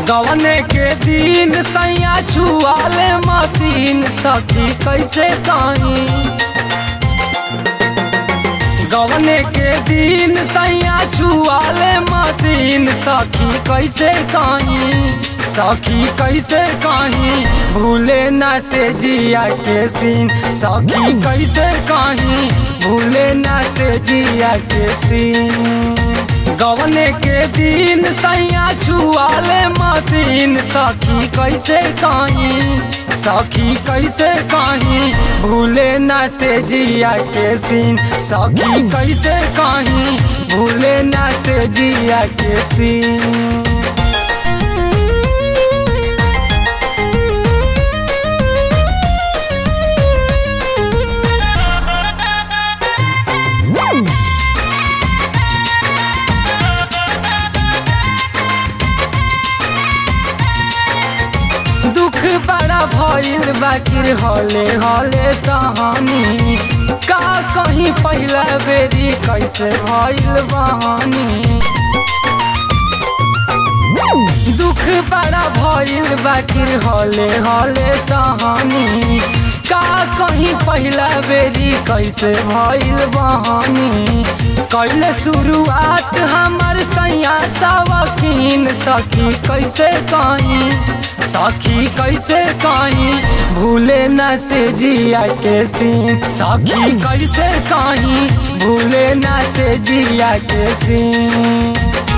गवने के दिन सैया छुआले मशीन सखी कैसे कहीं गवने के दिन सैया छुआले मशीन सखी कैसे कहीं सखी कैसे कहीं भूले न से जिया के सीन सखी कैसे कहीं भूले न से जिया के सीन गवने के दिन सैया छुआले मशीन सखी कैसे कहीं सखी कैसे कहीं भूले न से जिया के सीन सखी कैसे कहीं भूले न से जिया के सीन दुख बड़ा भइल बाकिर हले हले सहानी का कहीं पहला बेरी कैसे भइल बहानी दुख बड़ा भइल बाकिर हले हले सहानी का कहीं पहला बेरी कैसे भइल बहानी कैले शुरुआत हमर सैया सवकीन सखी कैसे कहीं सखी कैसे कहीं भूले न से जिया के सीन सखी कैसे कहीं भूले न से जिया के सीन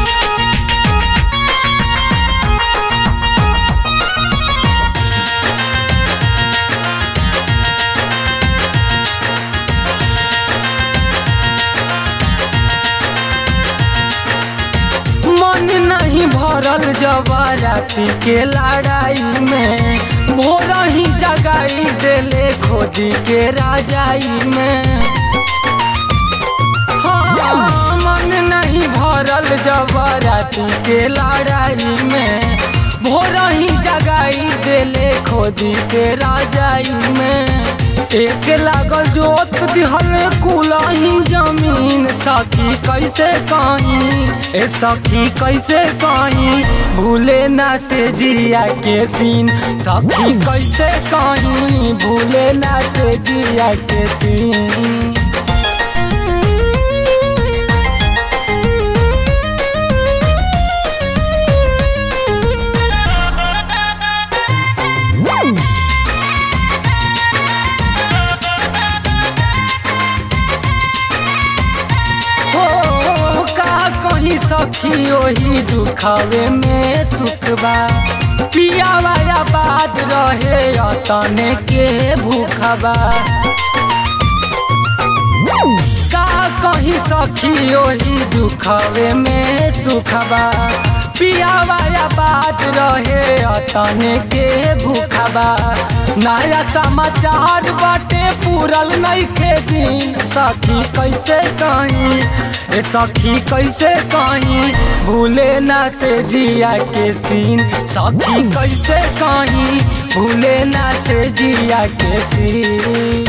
मन नहीं भरल जब राती के लड़ाई में भोर ही जगाई देले खोदी के राजाई में हाँ, मन नहीं भरल जब राती के लड़ाई में भोर ही जगाई देले खोदी के राजाई में एक लागल जोत दिहल कुलही जमीन सखी कैसे कहीं ए सखी कैसे कहीं भूले ना से जिया के सीन सखी कैसे कहीं भूले ना से जिया के सीन हो का कहीं सखी ओही दुखावे में सुख बा पिया वाला बात रहे तने के भूखबा का कहीं सखी ओही दुखावे में सुखबा पिया वाला बात रहे तने के भूखबा नया समाचार बाटे पूरल नहीं के दिन सखी कैसे कहीं ए सखी कैसे कहीं भूले ना से जिया के सीन सखी कैसे कहीं भूले ना से जिया के सीन